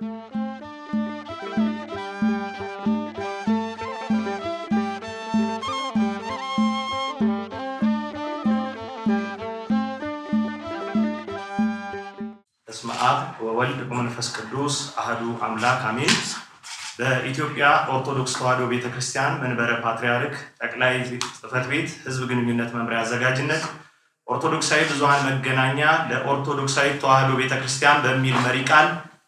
በስመ አብ ወወልድ ወመንፈስ ቅዱስ አህዱ አምላክ አሜን። በኢትዮጵያ ኦርቶዶክስ ተዋሕዶ ቤተ ክርስቲያን መንበረ ፓትርያርክ ጠቅላይ ጽሕፈት ቤት ሕዝብ ግንኙነት መምሪያ አዘጋጅነት ኦርቶዶክሳዊ ብዙኃን መገናኛ ለኦርቶዶክሳዊ ተዋሕዶ ቤተ ክርስቲያን በሚል መሪ ቃል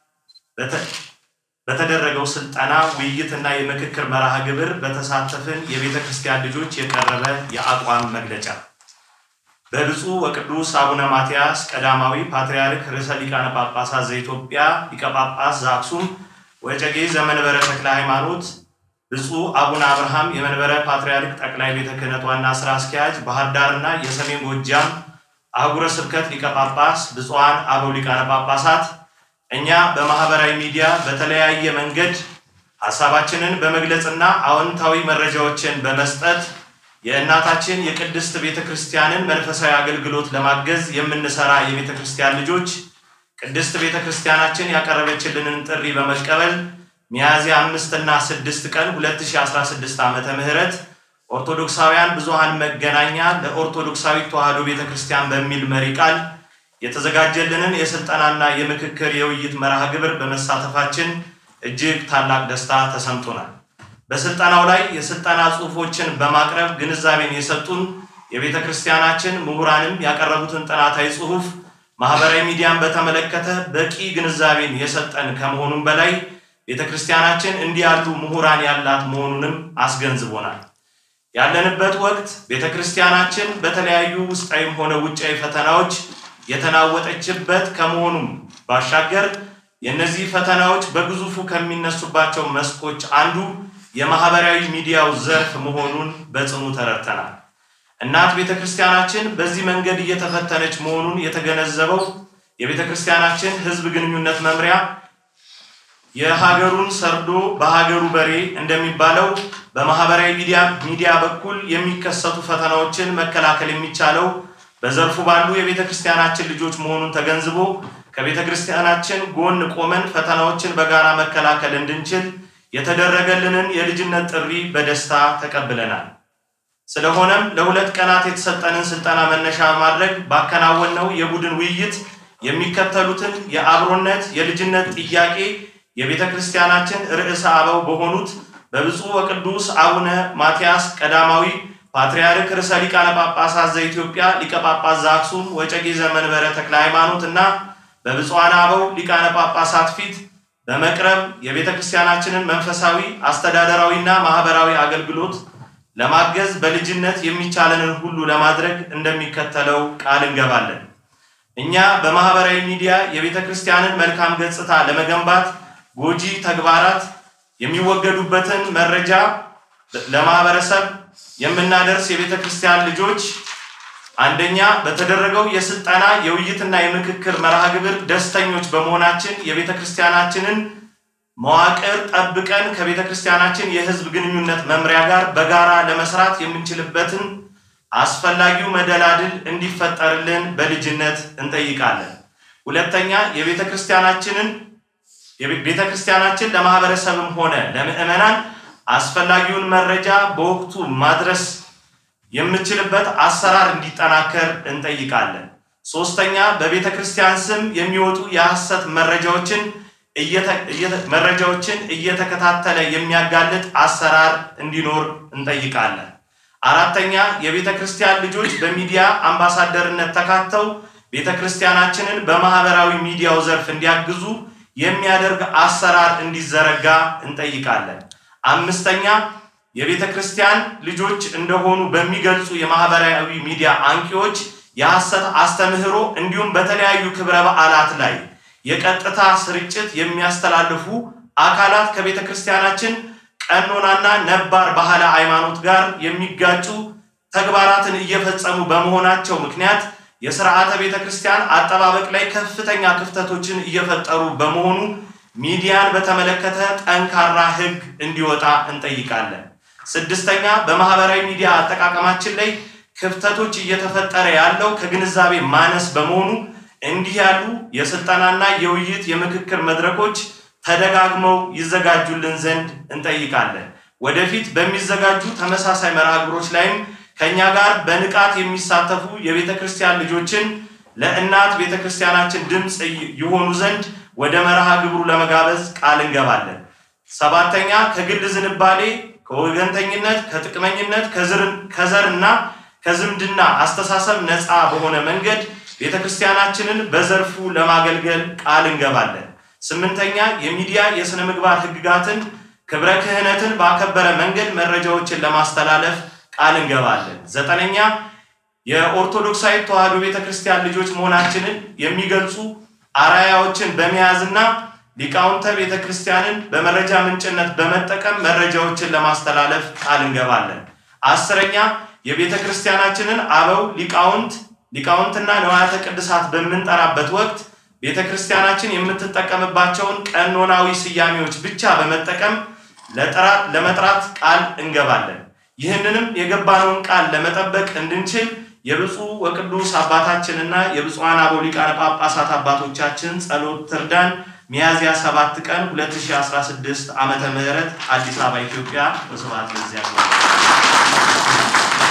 በተደረገው ስልጠና ውይይትና የምክክር መርሃ ግብር በተሳተፍን የቤተ ክርስቲያን ልጆች የቀረበ የአቋም መግለጫ በብፁዕ ወቅዱስ አቡነ ማትያስ ቀዳማዊ ፓትርያርክ ርዕሰ ሊቃነ ጳጳሳት ዘኢትዮጵያ ሊቀ ጳጳስ ዘአክሱም ወዕጨጌ ዘመንበረ ተክለ ሃይማኖት፣ ብፁዕ አቡነ አብርሃም የመንበረ ፓትርያርክ ጠቅላይ ቤተ ክህነት ዋና ስራ አስኪያጅ፣ ባህር ዳርና የሰሜን ጎጃም አህጉረ ስብከት ሊቀ ጳጳስ፣ ብፁዓን አበው ሊቃነ ጳጳሳት፣ እኛ በማህበራዊ ሚዲያ በተለያየ መንገድ ሀሳባችንን በመግለጽና አዎንታዊ መረጃዎችን በመስጠት የእናታችን የቅድስት ቤተ ክርስቲያንን መንፈሳዊ አገልግሎት ለማገዝ የምንሰራ የቤተ ክርስቲያን ልጆች ቅድስት ቤተ ክርስቲያናችን ያቀረበችልንን ጥሪ በመቀበል ሚያዝያ አምስት እና ስድስት ቀን 2016 ዓመተ ምህረት ኦርቶዶክሳውያን ብዙኃን መገናኛ ለኦርቶዶክሳዊ ተዋሕዶ ቤተ ክርስቲያን በሚል መሪ ቃል የተዘጋጀልንን የስልጠናና የምክክር የውይይት መርሃ ግብር በመሳተፋችን እጅግ ታላቅ ደስታ ተሰምቶናል። በስልጠናው ላይ የስልጠና ጽሑፎችን በማቅረብ ግንዛቤን የሰጡን የቤተ ክርስቲያናችን ምሁራንም ያቀረቡትን ጥናታዊ ጽሑፍ ማህበራዊ ሚዲያን በተመለከተ በቂ ግንዛቤን የሰጠን ከመሆኑም በላይ ቤተ ክርስቲያናችን እንዲህ ያሉ ምሁራን ያላት መሆኑንም አስገንዝቦናል። ያለንበት ወቅት ቤተ ክርስቲያናችን በተለያዩ ውስጣዊም ሆነ ውጫዊ ፈተናዎች የተናወጠችበት ከመሆኑም ባሻገር የእነዚህ ፈተናዎች በግዙፉ ከሚነሱባቸው መስኮች አንዱ የማህበራዊ ሚዲያው ዘርፍ መሆኑን በጽኑ ተረድተናል። እናት ቤተ ክርስቲያናችን በዚህ መንገድ እየተፈተነች መሆኑን የተገነዘበው የቤተ ክርስቲያናችን ሕዝብ ግንኙነት መምሪያ የሀገሩን ሰርዶ በሀገሩ በሬ እንደሚባለው በማህበራዊ ሚዲያ ሚዲያ በኩል የሚከሰቱ ፈተናዎችን መከላከል የሚቻለው በዘርፉ ባሉ የቤተ ክርስቲያናችን ልጆች መሆኑን ተገንዝቦ ከቤተ ክርስቲያናችን ጎን ቆመን ፈተናዎችን በጋራ መከላከል እንድንችል የተደረገልንን የልጅነት ጥሪ በደስታ ተቀብለናል። ስለሆነም ለሁለት ቀናት የተሰጠንን ስልጠና መነሻ በማድረግ ባከናወነው የቡድን ውይይት የሚከተሉትን የአብሮነት የልጅነት ጥያቄ የቤተ ክርስቲያናችን ርዕሰ አበው በሆኑት በብፁዕ ወቅዱስ አቡነ ማትያስ ቀዳማዊ ፓትርያርክ ርዕሰ ሊቃነ ጳጳሳት ዘኢትዮጵያ ሊቀ ጳጳስ ዘአክሱም ወዕጨጌ ዘመንበረ ተክለ ሃይማኖት እና በብፁዓን አበው ሊቃነ ጳጳሳት ፊት በመቅረብ የቤተ ክርስቲያናችንን መንፈሳዊ አስተዳደራዊና ማህበራዊ አገልግሎት ለማገዝ በልጅነት የሚቻለንን ሁሉ ለማድረግ እንደሚከተለው ቃል እንገባለን። እኛ በማህበራዊ ሚዲያ የቤተ ክርስቲያንን መልካም ገጽታ ለመገንባት ጎጂ ተግባራት የሚወገዱበትን መረጃ ለማህበረሰብ የምናደርስ የቤተ ክርስቲያን ልጆች አንደኛ በተደረገው የስልጠና የውይይትና የምክክር መርሃ ግብር ደስተኞች በመሆናችን የቤተ ክርስቲያናችንን መዋቅር ጠብቀን ከቤተ ክርስቲያናችን የሕዝብ ግንኙነት መምሪያ ጋር በጋራ ለመስራት የምንችልበትን አስፈላጊው መደላድል እንዲፈጠርልን በልጅነት እንጠይቃለን። ሁለተኛ የቤተ ክርስቲያናችንን ቤተ ክርስቲያናችን ለማህበረሰብም ሆነ ለምዕመናን አስፈላጊውን መረጃ በወቅቱ ማድረስ የምችልበት አሰራር እንዲጠናከር እንጠይቃለን። ሶስተኛ በቤተ ክርስቲያን ስም የሚወጡ የሐሰት መረጃዎችን መረጃዎችን እየተከታተለ የሚያጋልጥ አሰራር እንዲኖር እንጠይቃለን። አራተኛ የቤተ ክርስቲያን ልጆች በሚዲያ አምባሳደርነት ተካተው ቤተ ክርስቲያናችንን በማህበራዊ ሚዲያው ዘርፍ እንዲያግዙ የሚያደርግ አሰራር እንዲዘረጋ እንጠይቃለን። አምስተኛ የቤተ ክርስቲያን ልጆች እንደሆኑ በሚገልጹ የማህበራዊ ሚዲያ አንቂዎች የሐሰት አስተምህሮ እንዲሁም በተለያዩ ክብረ በዓላት ላይ የቀጥታ ስርጭት የሚያስተላልፉ አካላት ከቤተ ክርስቲያናችን ቀኖናና ነባር ባህለ ሃይማኖት ጋር የሚጋጩ ተግባራትን እየፈጸሙ በመሆናቸው ምክንያት የስርዓተ ቤተ ክርስቲያን አጠባበቅ ላይ ከፍተኛ ክፍተቶችን እየፈጠሩ በመሆኑ ሚዲያን በተመለከተ ጠንካራ ሕግ እንዲወጣ እንጠይቃለን። ስድስተኛ በማህበራዊ ሚዲያ አጠቃቀማችን ላይ ክፍተቶች እየተፈጠረ ያለው ከግንዛቤ ማነስ በመሆኑ እንዲህ ያሉ የስልጠናና የውይይት የምክክር መድረኮች ተደጋግመው ይዘጋጁልን ዘንድ እንጠይቃለን። ወደፊት በሚዘጋጁ ተመሳሳይ መርሃ ግብሮች ላይም ከእኛ ጋር በንቃት የሚሳተፉ የቤተ ክርስቲያን ልጆችን ለእናት ቤተ ክርስቲያናችን ድምፅ ይሆኑ ዘንድ ወደ መርሃ ግብሩ ለመጋበዝ ቃል እንገባለን። ሰባተኛ ከግል ዝንባሌ፣ ከወገንተኝነት፣ ከጥቅመኝነት፣ ከዘርና ከዝምድና አስተሳሰብ ነፃ በሆነ መንገድ ቤተ ክርስቲያናችንን በዘርፉ ለማገልገል ቃል እንገባለን። ስምንተኛ የሚዲያ የሥነ ምግባር ሕግጋትን ክብረ ክህነትን ባከበረ መንገድ መረጃዎችን ለማስተላለፍ ቃል እንገባለን። ዘጠነኛ የኦርቶዶክሳዊ ተዋሕዶ ቤተ ክርስቲያን ልጆች መሆናችንን የሚገልጹ አራያዎችን በመያዝና ሊቃውንተ ቤተ ክርስቲያንን በመረጃ ምንጭነት በመጠቀም መረጃዎችን ለማስተላለፍ ቃል እንገባለን። አስረኛ የቤተ ክርስቲያናችንን አበው ሊቃውንት ሊቃውንትና ንዋያተ ቅድሳት በምንጠራበት ወቅት ቤተ ክርስቲያናችን የምትጠቀምባቸውን ቀኖናዊ ስያሜዎች ብቻ በመጠቀም ለመጥራት ቃል እንገባለን። ይህንንም የገባነውን ቃል ለመጠበቅ እንድንችል የብፁዕ ወቅዱስ አባታችንና የብፁዓን አበው ሊቃነ ጳጳሳት አባቶቻችን ጸሎት ትርዳን። ሚያዝያ 7 ቀን 2016 ዓመተ ምህረት አዲስ አበባ ኢትዮጵያ። በስብሐት ለእግዚአብሔር።